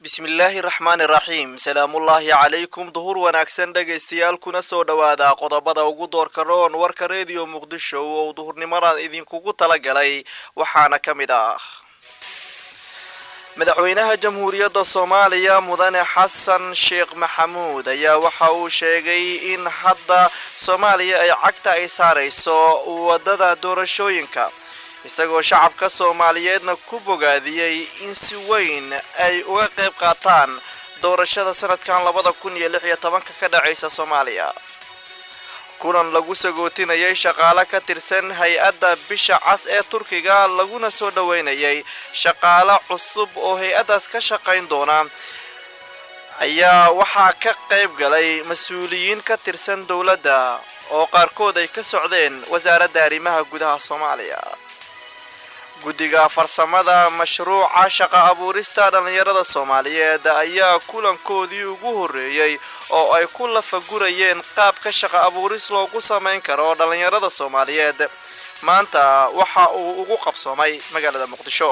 bismillaahi raxmaani raxiim salaamullaahi calaykum duhur wanaagsan dhegaystayaal kuna soo dhowaada qodobada ugu doorka roon warka rediyo muqdisho oo duhurnimadan idinkugu talagalay waxaana ka mid ah madaxweynaha jamhuuriyadda soomaaliya mudane xasan sheekh maxamuud ayaa waxa uu sheegay in hadda soomaaliya ay cagta ay saarayso wadada doorashooyinka isagoo shacabka soomaaliyeedna ku bogaadiyey in si weyn ay uga qayb qaataan doorashada sanadkan labada kun iyo lix iyo tobanka ka dhacaysa soomaaliya kulan lagu sagootinayay shaqaale ka tirsan hay-adda bisha cas ee turkiga laguna soo dhoweynayay shaqaale cusub oo hay-addaas ka shaqayn doona ayaa waxaa ka qayb galay mas-uuliyiin ka tirsan dowladda oo qaarkood ay ka socdeen wasaaradda arrimaha gudaha soomaaliya guddiga farsamada mashruuca shaqa abuurista dhallinyarada soomaaliyeed ayaa kulankoodii ugu horreeyey oo ay ku lafagurayeen qaabka shaqa abuuris loogu samayn karo dhallinyarada soomaaliyeed maanta waxa uu ugu qabsoomay magaalada muqdisho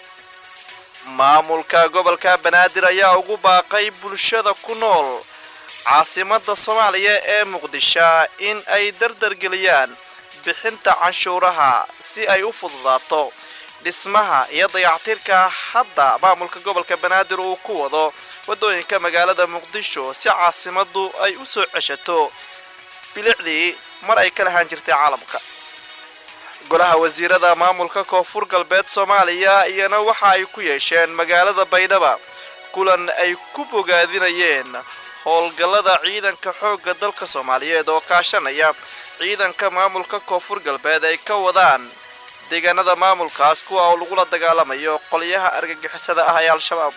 maamulka gobolka banaadir ayaa ugu baaqay bulshada ku nool caasimada soomaaliya ee muqdisho in ay dardargeliyaan bixinta canshuuraha si ay u fududaato dhismaha iyo dayactirka hadda maamulka gobolka banaadir uu ku wado waddooyinka magaalada muqdisho si caasimadu ay u soo ceshato bilicdii mar ay ka lahaan jirtay caalamka golaha wasiirada maamulka koonfur galbeed soomaaliya iyana waxa ay ku yeesheen magaalada baydhaba kulan ay ku bogaadinayeen howlgallada ciidanka xoogga dalka soomaaliyeed oo kaashanaya ciidanka maamulka koonfur galbeed ay ka wadaan deegaanada maamulkaas kuwa oo lagula dagaalamayo qolyaha argagixisada ah ee al-shabaab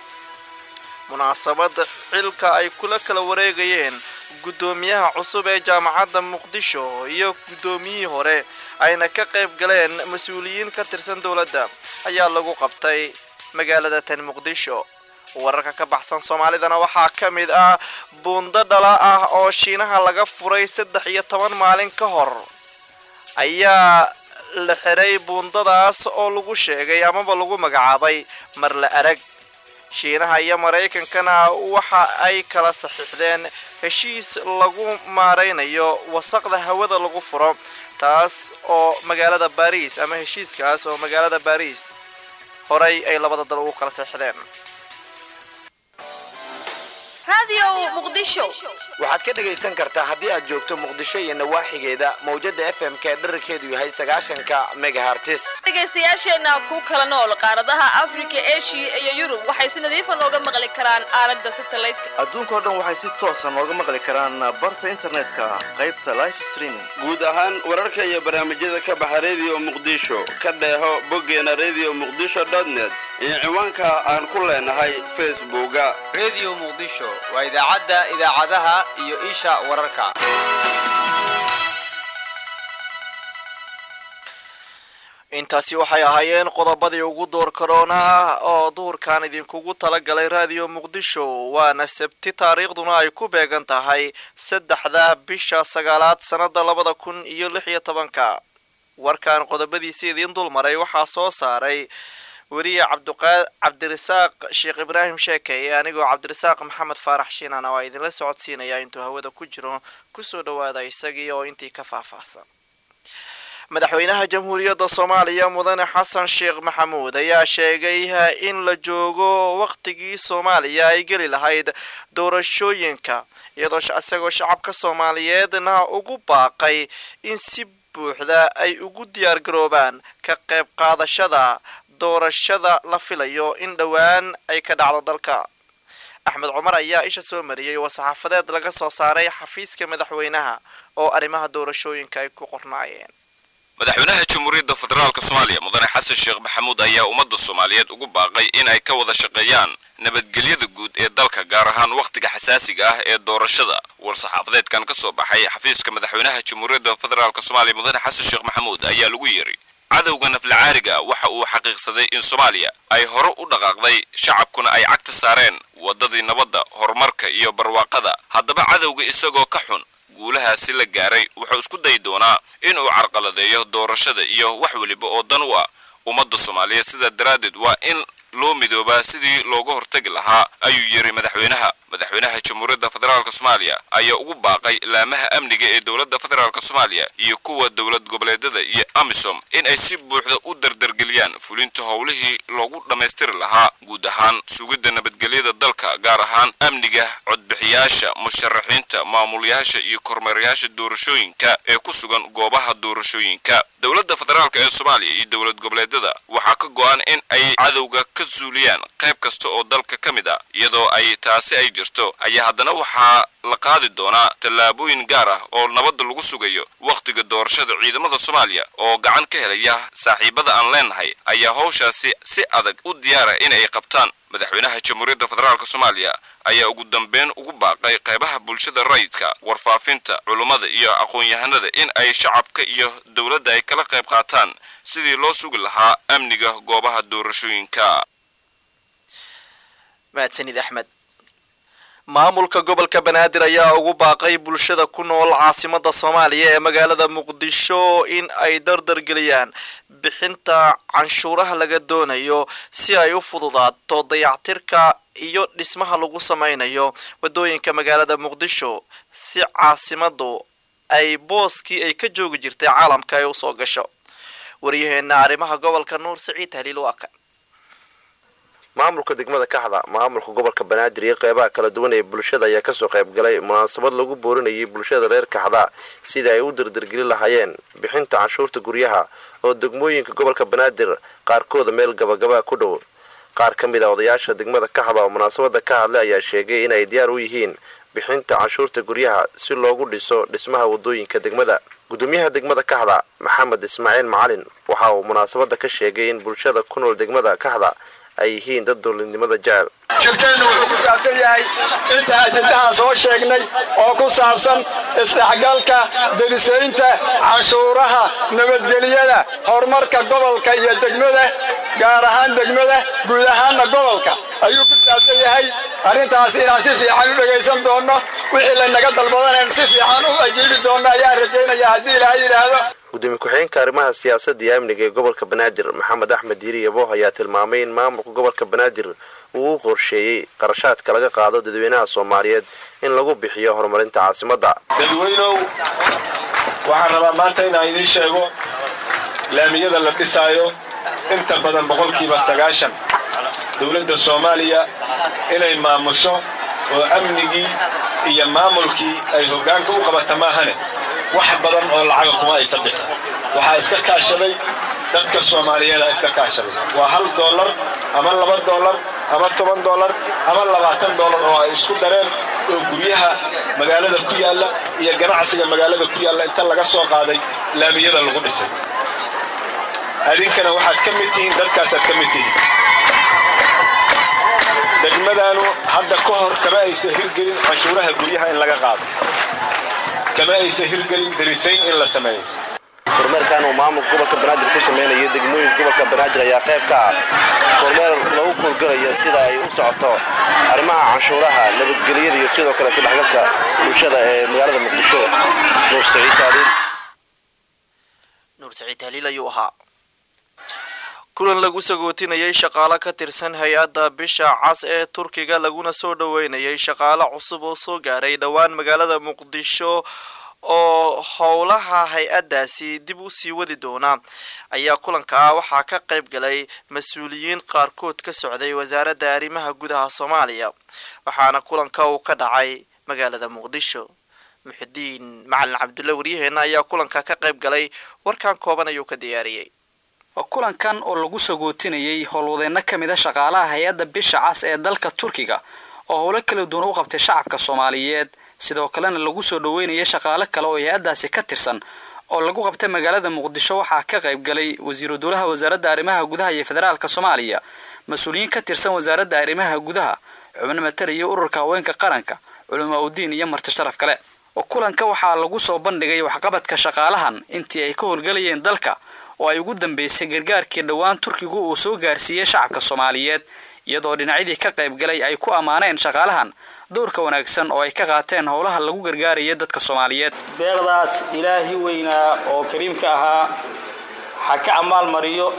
munaasabada xilka ay kula kala wareegayeen guddoomiyaha cusub ee jaamacadda muqdisho iyo guddoomiyihii hore ayna ka qayb galeen mas-uuliyiin ka tirsan dowladda ayaa lagu qabtay magaalada tan muqdisho wararka ka baxsan soomaalidana waxaa ka mid ah buundo dhala ah oo shiinaha laga furay saddex iyo toban maalin ka hor ayaa la xiray buundadaas oo lagu sheegay amaba lagu magacaabay mar la arag shiinaha iyo maraykankana waxa ay kala saxiixdeen heshiis lagu maaraynayo wasaqda hawada lagu furo taas oo magaalada baariis ama heshiiskaas oo magaalada baariis horay ay labada dal ugu kala saxiixdeen waxaad ka dhegaysan kartaa haddii aad joogto muqdisho iyo nawaaxigeeda mawjada f m ka dherarkeedu yahay sagaashanka megahartis dhegaystayaasheenna ku kala nool qaaradaha afrika eshiya iyo yurub waxay si nadiifa nooga maqli karaan aalada satelliteka adduunkao dhan waxay si toosa nooga maqli karaan barta internetka qaybta life streaming guud ahaan wararka iyo barnaamijyada ka baxa rediyo muqdisho ka dheeho boggeena redio muqdisho net iyo ciwaanka aan ku leenahay facebooka rediyo muqdisho waa idaacadda idaacadaha iyo isha wararka intaasi waxay ahaayeen qodobadii ugu door karoona oo duhurkan idinkugu talagalay raadiyo muqdisho waana sabti taariikhduna ay ku beegan tahay saddexda bisha sagaalaad sannada labada kun iyo lix iyo tobanka warkan qodobadiisi idiin dulmaray waxaa soo saaray weriye cabdirasaaq sheekh ibraahim sheekeye anigoo cabdirasaaq maxamed faarax shiinana waa idinla socodsiinaya intuu hawada ku jiro kusoo dhawaada isagii oo intii ka faahfaahsan madaxweynaha jamhuuriyadda soomaaliya mudane xasan sheekh maxamuud ayaa sheegay in la joogo waqtigii soomaaliya ay geli lahayd doorashooyinka iyadoo isagoo shacabka soomaaliyeedna ugu baaqay in si buuxda ay ugu diyaar garoobaan ka qayb qaadashada doorashada la filayo in dhowaan ay ka dhacdo dalka axmed cumar ayaa isha soo mariyey oo saxaafadeed laga soo saaray xafiiska madaxweynaha oo arrimaha doorashooyinka ay ku qornaayeen madaxweynaha jamhuuriyadda federaalk soomaaliya mudane xasan sheekh maxamuud ayaa ummadda soomaaliyeed ugu baaqay in ay ka wada shaqeeyaan nabadgelyada guud ee dalka gaar ahaan wakhtiga xasaasiga ah ee doorashada war-saxaafadeedkan ka soo baxay xafiiska madaxweynaha jamhuuriyadda federaalk soomaaliya mudane xasan sheekh maxamuud ayaa lagu yiri cadowga naflacaariga waxa uu xaqiiqsaday in soomaaliya ay hore u dhaqaaqday shacabkuna ay cagta saareen waddadii nabadda horumarka iyo barwaaqada haddaba cadowga isagoo ka xun guulahaasi la gaaray wuxuu isku dayi doonaa inuu carqaladeeyo doorashada iyo wax weliba oo dan u ah ummadda soomaaliyeed sidaa daraaddeed waa in loo midoobaa sidii looga hortagi lahaa ayuu yidhi madaxweynaha madaxweynaha jamhuuriyadda federaalk soomaaliya ayaa ugu baaqay laamaha amniga ee dowladda federaalk soomaaliya iyo kuwa dowlad goboleedyada iyo amisom in ay si buuxda u dardargeliyaan fulinta howlihii loogu dhammaystiri lahaa guud ahaan sugidda nabadgelyada dalka gaar ahaan amniga codbixiyaasha musharaxiinta maamulayaasha iyo kormeerayaasha doorashooyinka ee ku sugan goobaha doorashooyinka dowladda federaalk ee soomaaliya iyo dowlad goboleedyada waxaa ka go-an in ay cadowga ka suuliyaan qayb kasta oo dalka ka mid a iyadoo ay taasi ay jirto ayaa haddana waxaa la qaadi doonaa tallaabooyin gaar ah oo nabadda lagu sugayo wakhtiga doorashada ciidamada soomaaliya oo gacan ka helaya saaxiibada aan leenahay ayaa howshaasi si adag u diyaara in ay qabtaan madaxweynaha jamhuuriyadda federaalk soomaaliya ayaa ugu dambeyn ugu baaqay qaybaha bulshada rayidka warfaafinta culummada iyo aqoon-yahanada in ay shacabka iyo dowladda ay kala qayb qaataan sidii loo sugi lahaa amniga goobaha doorashooyinka mahadsanid axmed maamulka gobolka banaadir ayaa ugu baaqay bulshada ku nool caasimada soomaaliya ee magaalada muqdisho in ay dardargeliyaan bixinta canshuuraha laga doonayo si ay u fududaato dayactirka iyo dhismaha lagu sameynayo wadooyinka magaalada muqdisho si caasimadu ay booskii ay ka joogi jirtay caalamka ay usoo gasho waryaheena arrimaha gobolka nuur siciid haliil waa kan maamulka degmada kaxda maamulka gobolka banaadir iyo qeybaha kala duwan ee bulshada ayaa kasoo qayb galay munaasabad lagu boorinayay bulshada reer kaxda sidai ay u dardargeli lahaayeen bixinta canshuurta guryaha oo degmooyinka gobolka banaadir qaarkooda meel gabagabaa ku dhow qaar ka mid a odayaasha degmada kaxda oo munaasabada ka hadlay ayaa sheegay in ay diyaar u yihiin bixinta canshuurta guryaha si loogu dhiso dhismaha wadooyinka degmada gudoomiyaha degmada kaxda maxamed ismaaciil macalin waxa uu munaasabada ka sheegay in bulshada ku nool degmada kaxda ay yihiin dad dowladnimada jecel shirkeennu wuxuu ku saabsan yahay inta ajendahaan soo sheegnay oo ku saabsan isdhexgalka delisaynta canshuuraha nabadgelyada horumarka gobolka iyo degmada gaar ahaan degmada guud ahaanna gobolka ayuu ku saabsan yahay arrintaas inaan si fiican u dhegaysan doonno wixii laynaga dalbadanaynu si fiican u ajiibi doonno ayaan rajaynaya haddii ilaahay yidhaahdo gudoomiye ku-xigeenka arrimaha siyaasadda iyo amniga ee gobolka banaadir maxamed axmed diiri yabo ayaa tilmaamay in maamulka gobolka banaadir uu u qorsheeyey qarashaadka laga qaado dadweynaha soomaaliyeed in lagu bixiyo horumarinta caasimadda dadweynow waxaan rabaa maanta inaan idiin sheego laamiyada la dhisaayo inta badan boqolkiiba sagaashan dowladda soomaaliya inay maamusho oo amnigii iyo maamulkii ay hoggaanka u qabata maahane wax badan oo lacaga kuma aysan bixin waxaa iska kaashaday dadka soomaaliyeeda iska kaashaday waa hal doolar ama laba doolar ama toban doolar ama labaatan doolar oo ay isku dareen oo guryaha magaalada ku yaalla iyo ganacsiga magaalada ku yaalla inta laga soo qaaday laamiyada lagu dhisay adinkana waxaad ka mid tihiin dadkaasaad ka mid tihiin degmadaanu hadda ka hor kama aysan hirgelin canshuuraha guryaha in laga qaado kama aysan hirgelin darisayn in la sameeyo kormeerkan uu maamulka gobolka banaadir ku sameynaya degmooyinka gobolka banaadir ayaa qayb ka ah kormeer lagu kuurgalaya sida ay u socoto arrimaha canshuuraha nabadgelyada iyo sidoo kale isdhexgalka bulshada ee magaalada muqdisho nuur saciid taaliil nuur saciid haliil ayuu ahaa kulan lagu sagootinayay shaqaale ka tirsan hay-adda bisha cas ee turkiga laguna soo dhoweynayay shaqaale cusub oo soo gaaray dhowaan magaalada muqdisho oo howlaha hay-addaasi dib u sii wadi doona ayaa kulankaa waxaa ka qayb galay mas-uuliyiin qaarkood ka socday wasaaradda arrimaha gudaha soomaaliya waxaana kulanka uu ka dhacay magaalada muqdisho muxidiin macalin cabdulle waryaheena ayaa kulanka ka qayb galay warkan kooban ayuu ka diyaariyey kulankan oo lagu sagootinayay howlwadeenno ka mid a shaqaalaha hay-adda bisha cas ee dalka turkiga oo howlo kala duwan u qabtay shacabka soomaaliyeed sidoo kalena lagu soo dhoweynayay shaqaale kale oo hay-addaasi ka tirsan oo lagu qabtay magaalada muqdisho waxaa ka qayb galay wasiiru dowlaha wasaaradda arrimaha gudaha iyo federaalka soomaaliya mas-uuliyiin ka tirsan wasaaradda arrimaha gudaha xubno matalaya ururka haweenka qaranka culamaa udiin iyo marti sharaf kale kulanka waxaa lagu soo bandhigay waxqabadka shaqaalahan intii ay ka howlgalayeen dalka oo ay ugu dambeysay gargaarkii dhowaan turkigu uu soo gaarsiiyey shacabka soomaaliyeed iyadoo dhinacyadii ka qayb galay ay ku ammaaneen shaqaalahan dowrka wanaagsan oo ay ka qaateen howlaha lagu gargaaraya dadka soomaaliyeed deeqdaas ilaahi weynaa oo kariimka ahaa ha ka ammaal mariyo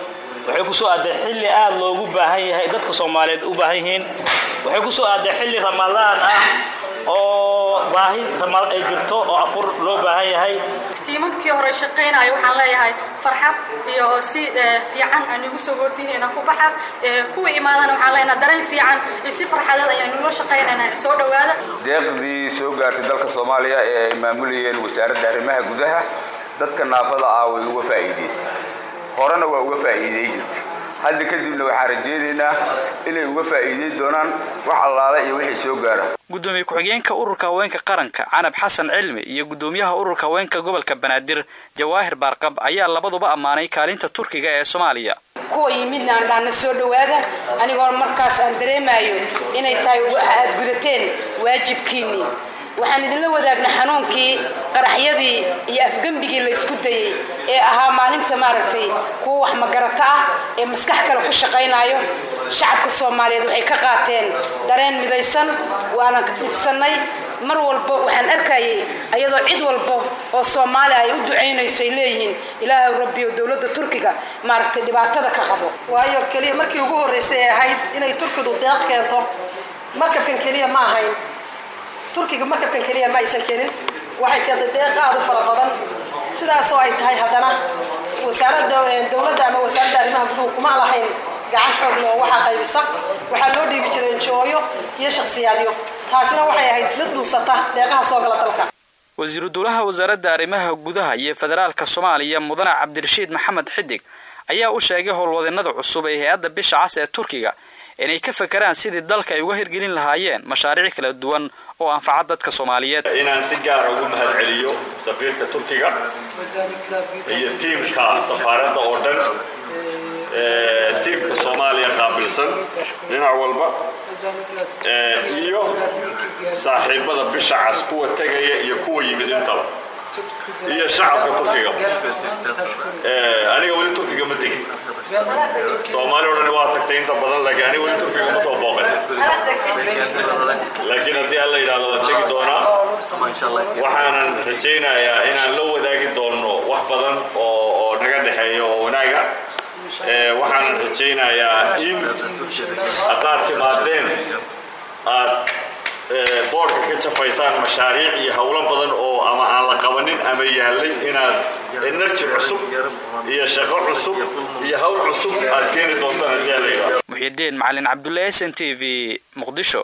waxay ku soo aaday xilli aad loogu baahan yahay dadka soomaaliyeed u baahan yihiin waxay ku soo aaday xilli ramadaan ah oo baahi ramadaan ay jirto oo afur loo baahan yahay tiimamkii hore shaqaynaya waxaan leeyahay farxad iyo si fiican aan igu soo goortiinayna ku baxa kuwa imaadana waxaan leenahay dareen fiican iyo si farxadeed ayaan nula shaqaynaynaa soo dhowaada deeqdii soo gaartay dalka soomaaliya ee ay maamulayeen wasaaradda arrimaha gudaha dadka naafada ah way uga faa'iidaysay horena waa uga faa'iiday jirtay hadda kadibna waxaan rajaynaynaa inay uga faa'iiday doonaan wax allaale iyo wixii soo gaara gudoomiye ku-xigeenka ururka haweenka qaranka canab xasan cilmi iyo gudoomiyaha ururka haweenka gobolka banaadir jawaahir baarqab ayaa labaduba ammaanay kaalinta turkiga ee soomaaliya kuwa yimidna aan dhahna soo dhowaada anigoo markaas aan dareemayo inay tahay aad gudateen waajibkiinnii waxaan idinla wadaagnay xanuunkii qaraxyadii iyo afgembigii la isku dayey ee ahaa maalinta maaragtay kuwa wax magarata ah ee maskax kale ku shaqaynayo shacabka soomaaliyeed waxay ka qaateen dareen midaysan waana dhibsannay mar walba waxaan arkayay ayadoo cid walba oo soomaali ay u ducaynayso ay leeyihiin ilaahay rabbiyo dowladda turkiga maaragtay dhibaatada ka qabo waayo keliya markii ugu horraysay ay ahayd inay turkidu deeq keento markabkan keliya ma ahayn turkiga markabkan keliya ma aysan keenin waxay keentay deeq aad u fara badan sidaasoo ay tahay haddana wasaaradda dowladda ama wasaaradda arrimaha guduhu kuma lahayn gacan xoog leh oo waxaa qaybisa waxaa loo dhiibi jiray enjooyo iyo shakhsiyaadyo taasina waxay ahayd mid dhuusata deeqaha soo gala dalka wasiiru dowlaha wasaaradda arrimaha gudaha iyo federaalka soomaaliya mudane cabdirashiid maxamed xidig ayaa u sheegay howlwadeenada cusub ee hay-adda bisha cas ee turkiga inay ka fakaraan sidii dalka ay uga hirgelin lahaayeen mashaariic kala duwan oo anfaca dadka soomaaliyeed inaan si gaara ugu mahadceliyo safiirka turkiga iyo tiimka safaaradda oo dhan tiimka soomaaliya qaabilsan dhinac walba iyo saaxiibada bisha cas kuwa tegaya iyo kuwa yimid intaba iyo shacabka turkiga aniga weli turkiga ma tegin soomaali o dhan waa tagtay inta badan laakiin aniga weli turkiga ma soo booqan laakiin haddii alla yidhahdo waan tegi doonaa waxaanan rajaynayaa inaan la wadaagi doonno wax badan oo oo naga dhexeeya oo wanaaga waxaanan rajaynayaa in haddaad timaadeen aad boorka ka jafaysaan mashaariic iyo howlo badan oo ama aan la qabanin ama yaallay inaad enerji cusub iyo shaqo cusub iyo hawl cusub aad keeni doontaan haddii alla yidhahdo muxyidiin macalin cabdulle s n t v muqdisho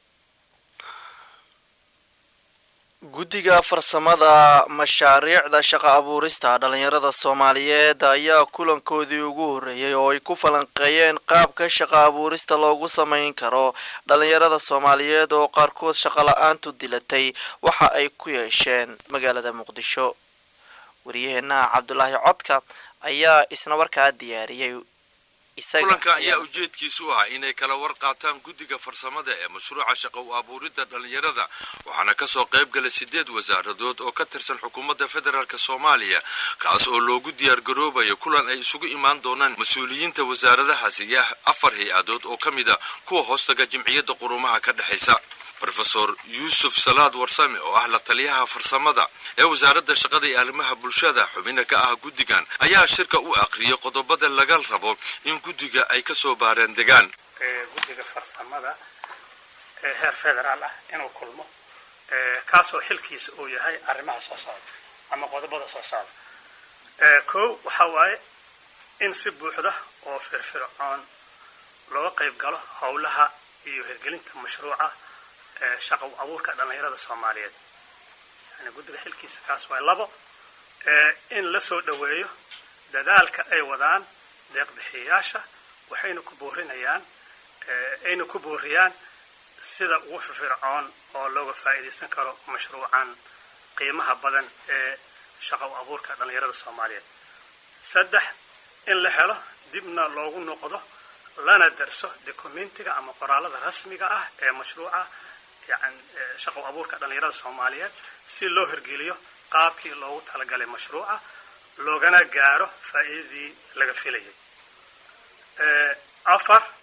guddiga farsamada mashaariicda shaqa abuurista dhalinyarada soomaaliyeed ayaa kulankoodii ugu horreeyey oo ay ku falanqeeyeen qaabka shaqa abuurista loogu samayn karo dhalinyarada soomaaliyeed oo qaarkood shaqala-aantu dilatay waxa ay ku yeesheen magaalada muqdisho wariyaheenaha cabdulaahi codka ayaa isna warkaa diyaariyey kulanka ayaa ujeedkiisu ah inay kala war qaataan guddiga farsamada ee mashruuca shaqa u abuuridda dhallinyarada waxaana kasoo qayb galay sideed wasaaradood oo ka tirsan xukuumadda federaalk soomaaliya kaas oo loogu diyaargaroobayo kulan ay isugu imaan doonaan mas-uuliyiinta wasaaradahaasi iyo afar hay-adood oo ka mid a kuwa hoostaga jimciyadda qurumaha ka dhexaysa rofesor yuusuf salaad warsame oo ah la taliyaha farsamada ee wasaaradda shaqada iyo arrimaha bulshada xubina ka ah guddigan ayaa shirka u aqriyay qodobada laga rabo in guddiga ay ka soo baareen degaan guddiga farsamada ee heer federaal ah inuu kulmo kaasoo xilkiisa uu yahay arrimaha soo socda ama qodobada soo socda kow waxaa waaye in si buuxda oo firfircoon looga qayb galo howlaha iyo hirgelinta mashruuca shaqa abuurka dhallinyarada soomaaliyeed yani guddiga xilkiisa kaas waay labo in la soo dhoweeyo dadaalka ay wadaan deeqbixiyayaasha waxayna ku boorinayaan ayna ku booriyaan sida ugu firfircoon oo looga faa'iidaysan karo mashruucan qiimaha badan ee shaqa abuurka dhallinyarada soomaaliyeed saddex in la helo dibna loogu noqdo lana darso documentiga ama qoraalada rasmiga ah ee mashruuca yani shaqo abuurka dhallinyarada soomaaliyeed si loo hirgeliyo qaabkii loogu talagalay mashruuca loogana gaaro faa'iidadii laga filayay afar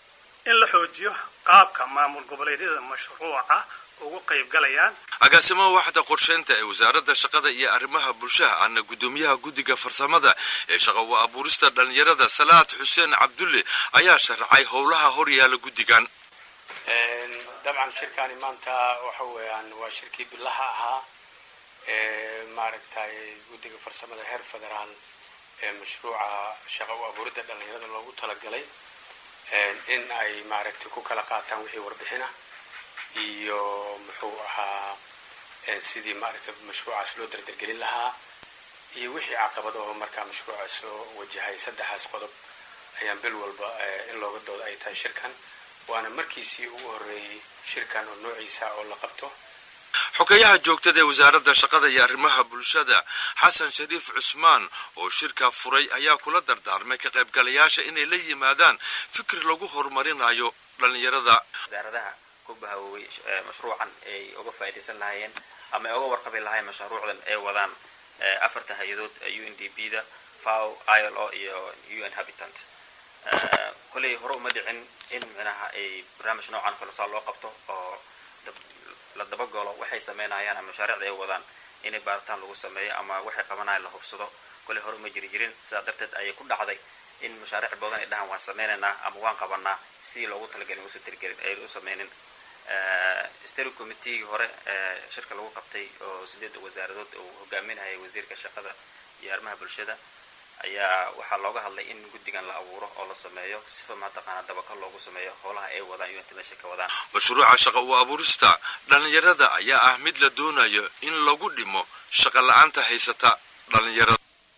in la xoojiyo qaabka maamul goboleedyada mashruuca ugu qaybgalayaan agaasimaha waxda qorsheynta ee wasaaradda shaqada iyo arrimaha bulshaha ahna guddoomiyaha guddiga farsamada ee shaqa u abuurista dhallinyarada salaad xuseen cabdulle ayaa sharaxay howlaha horyaala guddigan dabcan shirkani maanta waxa weeyaan waa shirkii bilaha ahaa ee maaragtay guddiga farsamada heer federaal ee mashruuca shaqa u abuuridda dhallinyarada loogu talagalay in ay maaragtay ku kala qaataan wixii warbixina iyo muxuu ahaa sidii maaragtay mashruucaas loo dardargelin lahaa iyo wixii caqabad oo markaa mashruuca soo wajahay saddexaas qodob ayaan bil walba in looga dooda ay tahay shirkan waana markiisii ugu horreeyey shirkan oo noociisa oo la qabto xogeyaha joogtada ee wasaaradda shaqada iyo arrimaha bulshada xasan shariif cusmaan oo shirka furay ayaa kula dardaarmay ka qaybgalayaasha inay la yimaadaan fikir lagu horumarinayo dhallinyarada wasaaradaha ku bahawooway mashruucan ay uga faa'iidaysan lahaayeen ama ay uga warqabi lahaayeen mashruucdan ay wadaan afarta hay-adood u n d b da fao ilo iyo u n habitant kolley hore uma dhicin in micnaha ay barnaamij noocan kalesaa loo qabto oo la dabagalo waxay sameynayaan ama mashaariicda ay wadaan inay baaritaan lagu sameeyo ama waxay qabanayaan la hubsado kolley hore uma jiri jirin sidaa darteed ayay ku dhacday in mashaariic badan ay dhahaan waan sameynaynaa ama waan qabanaa sidii loogu talagelin usu tirigelin ay u sameynin steri committeegii hore shirka lagu qabtay oo sideedda wasaaradood uu hogaaminayay wasiirka shaqada iyo arrimaha bulshada ayaa waxaa looga hadlay in guddigan la abuuro oo la sameeyo sifa mataqaana dabakal loogu sameeyo howlaha ay wadaan iyo inta meesha ka wadaan mashruuca shaqa u abuurista dhallinyarada ayaa ah mid la doonayo in lagu dhimo shaqa la-aanta haysata dhallinyarada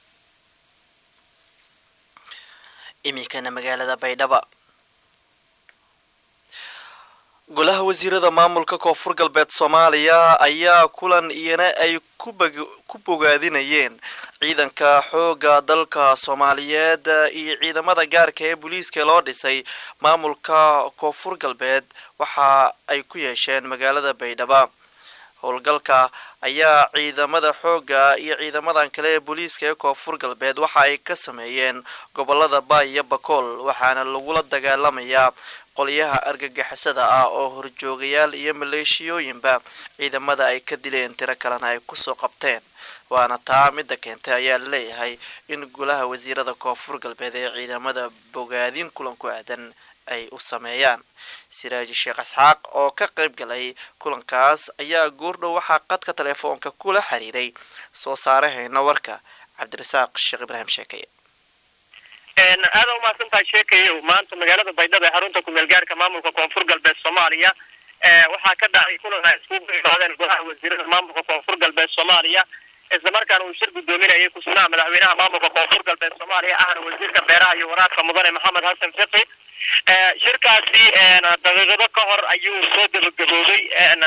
iminkana magaalada baydhaba golaha wasiirada maamulka koonfur galbeed soomaaliya ayaa kulan iyana ay ku bogaadinayeen ciidanka xooga dalka soomaaliyeed iyo ciidamada gaarka ee booliiska loo dhisay maamulka koonfur galbeed waxa ay ku yeesheen magaalada baydhaba howlgalka ayaa ciidamada xooga iyo ciidamadan kale ee booliiska ee koonfur galbeed waxa ay ka sameeyeen gobolada baay iyo bakool waxaana lagula dagaalamayaa qolyaha argagixisada ah oo horjoogayaal iyo maleeshiyooyinba ciidamada ay ka dileen tiro kalena ay kusoo qabteen waana taa midda keentay ayaa laleeyahay in golaha wasiirada koonfur galbeed ee ciidamada bogaadin kulan ku aadan ay u sameeyaan siraaji sheekh isxaaq oo ka qayb galay kulankaas ayaa goordhow waxaa qadka telefoonka kula xiriiray soo saarahayna warka cabdirasaaq sheekh ibraahim sheekeye aada umahadsan tahay sheekayow maanta magaalada baydhabo ee xarunta kumeel gaarka maamulka koonfur galbeed soomaaliya waxaa ka dhacay kulan ay iskugu imaadeen golaha wasiirada maamulka koonfur galbeed soomaaliya islamarkaana uu shir guddoominayay ku-sugnaha madaxweynaha maamulka koonfur galbeed soomaaliya ahna wasiirka beeraha iyo waraabka mudane maxamed xasan fiqi shirkaasi daqiiqado ka hor ayuu soo gabagaboobay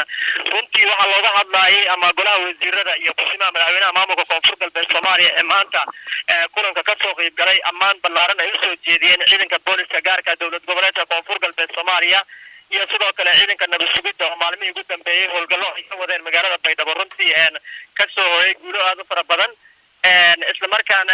runtii waxaa looga hadlayay ama golaha wasiirada iyo ku-simaha madaxweynaha maamulka koonfur galbeed soomaaliya ee maanta kulanka kasoo qeyb galay ammaan ballaaran ay usoo jeediyeen ciidanka booliska gaarka dowlad goboleedka koonfur galbeed soomaaliya iyo sidoo kale ciidanka nabad sugidda oo maalmihii ugu dambeeyey howlgallo ay ka wadeen magaalada baydhabo runtii kasoo hoyay guulo aada u fara badan islamarkaana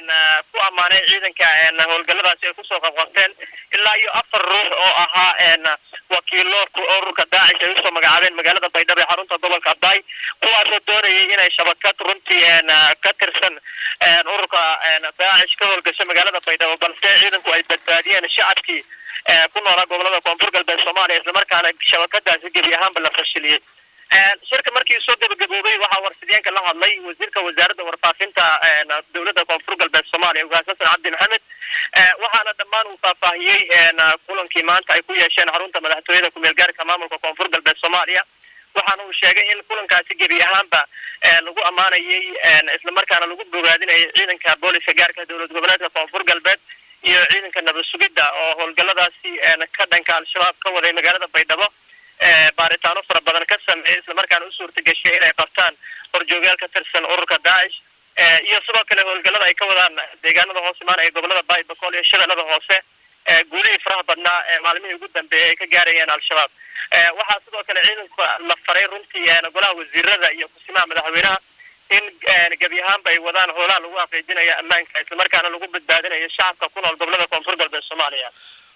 ku ammaanay ciidanka howlgalladaasi ay kusoo qabqabteen ilaa iyo afar ruux oo ahaa wakiilo ururka daacish ay usoo magacaabeen magaalada baydhabo ee xarunta gobolka abdaay kuwaasoo doonayay inay shabakad runtii ka tirsan ururka daacish ka howlgasho magaalada baydhabo balse ciidanku ay badbaadiyeen shacabkii ku noolaa gobolada koonfur galbeed soomaaliya islamarkaana shabakadaasi gebi ahaanba la fashiliyey shirka markii soo gabagaboobay waxaa warsideenka la hadlay wasiirka wasaaradda warfaafinta dowladda koonfur galbeed soomaaliya ugaas xasan cabdi maxamed waxaana dhammaan uu faahfaahiyey kulankii maanta ay ku yeesheen xarunta madaxtooyada kumeel gaarka maamulka koonfur galbeed soomaaliya waxaana uu sheegay in kulankaasi gebi ahaanba lagu ammaanayay islamarkaana lagu bogaadinayay ciidanka booliska gaarka dowlad goboleedka koonfur galbeed iyo ciidanka nabad sugidda oo howlgalladaasi ka dhanka al-shabaab ka waday magaalada baydhabo baaritaano fara badan ka sameeyay islamarkaana u suurta gashay inay qabtaan horjoogayaal ka tirsan ururka daacish iyo sidoo kale howlgallada ay ka wadaan deegaanada hoos imaan ee gobolada baay bakool iyo shabeellada hoose guulihii faraha badnaa ee maalmihii ugu dambeeyay ay ka gaarayeen al-shabaab waxaa sidoo kale ciidanka la faray runtii golaha wasiirada iyo kusimaha madaxweynaha in gebi ahaanba ay wadaan howlaha lagu xaqiijinayo ammaanka islamarkaana lagu badbaadinayo shacabka ku nool gobolada koonfur galbeed soomaaliya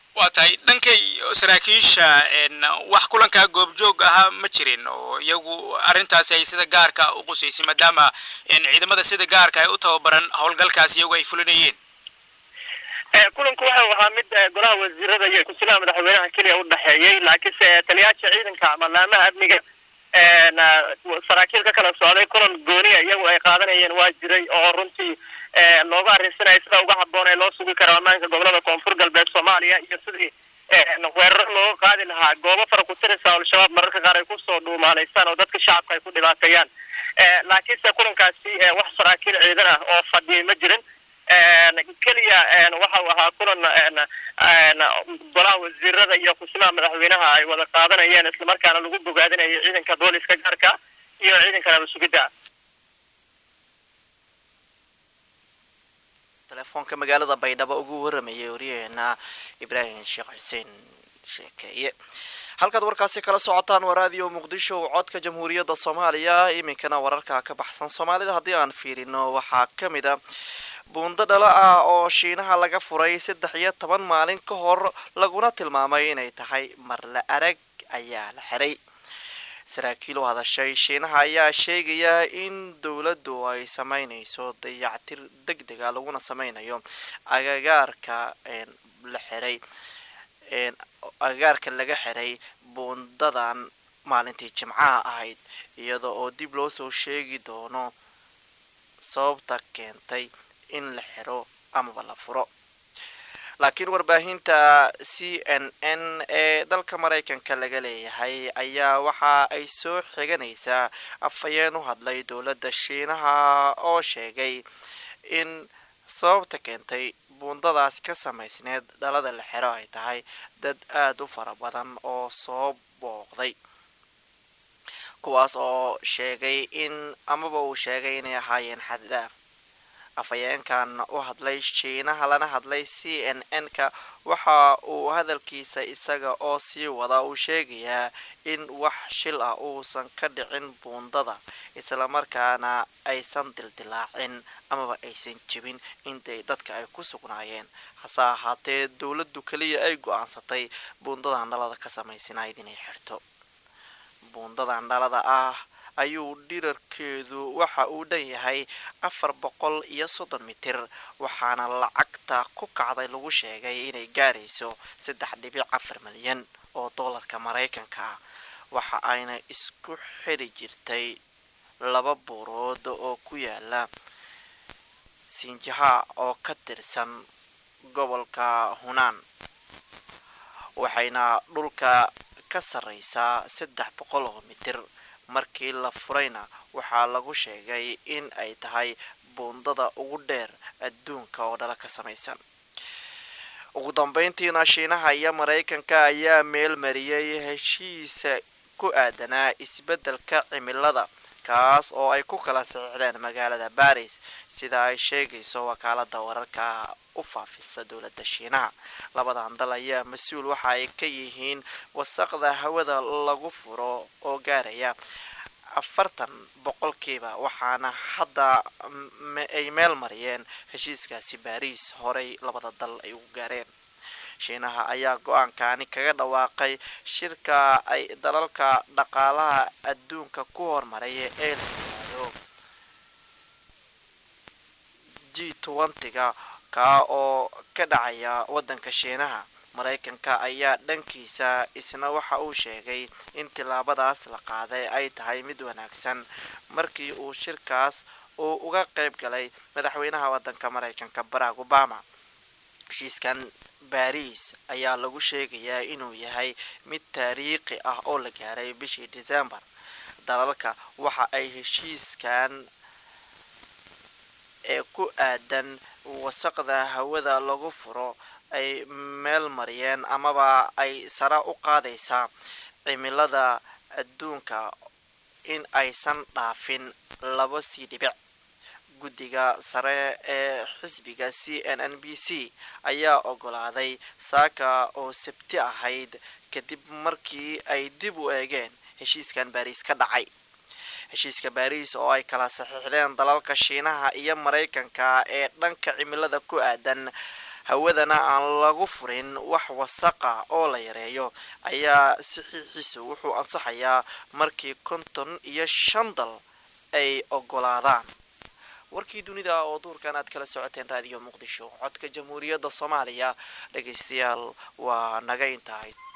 waa tahay dhankay saraakiisha wax kulankaa goobjoog ahaa ma jirin oo iyagu arrintaasi ay sida gaarka u qusaysay maadaama ciidamada sida gaarka ay u tababaran howlgalkaas iyagu ay fulinayeen kulanku wuxuu ahaa mid golaha wasiirada iyo ku-silaha madaxweynaha keliya u dhexeeyey laakiinse taliyaasha ciidanka ama laamaha amniga saraakiil ka kala socday kulan gooniya iyagu ay qaadanayeen waa jiray oo runtii looga arrinsanaya sida uga habboon ee loo sugi karo ammaanka gobolada koonfur galbeed soomaaliya iyo sidii weeraro looga qaadi lahaa goobo fara ku tiraysa al-shabaab mararka qaar ay kusoo dhuumaalaysaan oo dadka shacabka ay ku dhibaateeyaan laakiinse kulankaasi wax saraakiil ciidan ah oo fadhiyay ma jirin keliya waxa uu ahaa kulan golaha wasiirada iyo ku-simaha madaxweynaha ay wada qaadanayeen islamarkaana lagu bogaadinayo ciidanka booliska gaarka iyo ciidanka nabasugidda telefoonka magaalada baydhabo ugu waramayay waryaheena ibraahim sheekh xuseen sheekeeye halkaad warkaasi kala socotaan waa raadiyo muqdisho codka jamhuuriyadda soomaaliya iminkana wararka ka baxsan soomaalida haddii aan fiirino waxaa ka mid a buundo dhala ah oo shiinaha laga furay saddex iyo toban maalin ka hor laguna tilmaamay inay tahay marle arag ayaa la xiray saraakiil u hadashay shiinaha ayaa sheegaya in dowladdu ay sameynayso dayactir deg dega laguna sameynayo agagaarka la xiray agagaarka laga xiray buundadan maalintii jimcaha ahayd iyada oo dib loo soo sheegi doono sababta keentay in la xiro amaba la furo laakiin warbaahinta c n n ee dalka maraykanka laga leeyahay ayaa waxa ay soo xiganaysaa afhayeen u hadlay dowladda shiinaha oo sheegay in sababta keentay buundadaas ka samaysneed dhalada la xiro ay tahay dad aada u fara badan oo soo booqday kuwaas oo sheegay in amaba uu sheegay inay ahaayeen xaddhaaf afhayeenkan u hadlay shiinaha lana hadlay c n n ka waxa uu hadalkiisa isaga oo sii wada uu sheegayaa in wax shil ah uusan ka dhicin buundada islamarkaana aysan dildilaacin amaba aysan jebin intay dadka ay ku sugnaayeen hase ahaatee dowladdu keliya ay go-aansatay buundadan dhalada ka samaysanayd inay xirto buundadan dhalada ah ayuu dhirarkeedu waxa uu dhan yahay afar boqol iyo soddon mitir waxaana lacagta ku kacday lagu sheegay inay gaarayso saddex dhibic afar milyan oo doolarka maraykanka ah waxa ayna isku xiri jirtay laba buurood oo ku yaala sinjaha oo ka tirsan gobolka hunaan waxayna dhulka ka sarreysaa saddex boqol oo mitir markii la furayna waxaa lagu sheegay in ay tahay buundada ugu dheer adduunka oo dhala ka samaysan ugu dambeyntiina shiinaha iyo maraykanka ayaa meel mariyay heshiisa ku aadanaa isbeddelka cimilada kaas oo ay ku kala saxiixdeen magaalada baris sida ay sheegayso wakaalada wararka u faafisa dowladda shiinaha labadan dal ayaa mas-uul waxa ay ka yihiin wasaqda hawada lagu furo oo gaaraya afartan boqolkiiba waxaana hadda ay meel mariyeen heshiiskaasi baris horey labada dal ay ugu gaareen shiinaha ayaa go-aankani kaga dhawaaqay shirka ay dalalka dhaqaalaha adduunka ku hormaraya ee la yiraahdo g twentyga kaa oo ka dhacaya waddanka shiinaha maraykanka ayaa dhankiisa isna waxa uu sheegay in tillaabadaas la qaaday ay tahay mid wanaagsan markii uu shirkaas uu uga qayb galay madaxweynaha waddanka maraykanka barack obama heshiiskan baris ayaa lagu sheegayaa inuu yahay mid taariikhi ah oo la gaaray bishii december dalalka waxa ay heshiiskan ee ku aadan wasaqda hawada lagu furo ay meel mariyeen amaba ay sara u qaadaysaa cimilada adduunka in aysan dhaafin laba sii dhibic guddiga sare ee xisbiga c n n b c ayaa ogolaaday saaka oo sabti ahayd kadib markii ay dib u eegeen heshiiskan baariis ka dhacay heshiiska baariis oo ay kala saxiixdeen dalalka shiinaha iyo maraykanka ee dhanka cimilada ku aadan hawadana aan lagu furin wax wasaqa oo la yareeyo ayaa saxiixiisu wuxuu ansaxayaa markii konton iyo shan dal ay ogolaadaan warkii dunida oo duurkan aad kala socoteen raadiyo muqdisho codka jamhuuriyadda soomaaliya dhegaystayaal waa naga intahay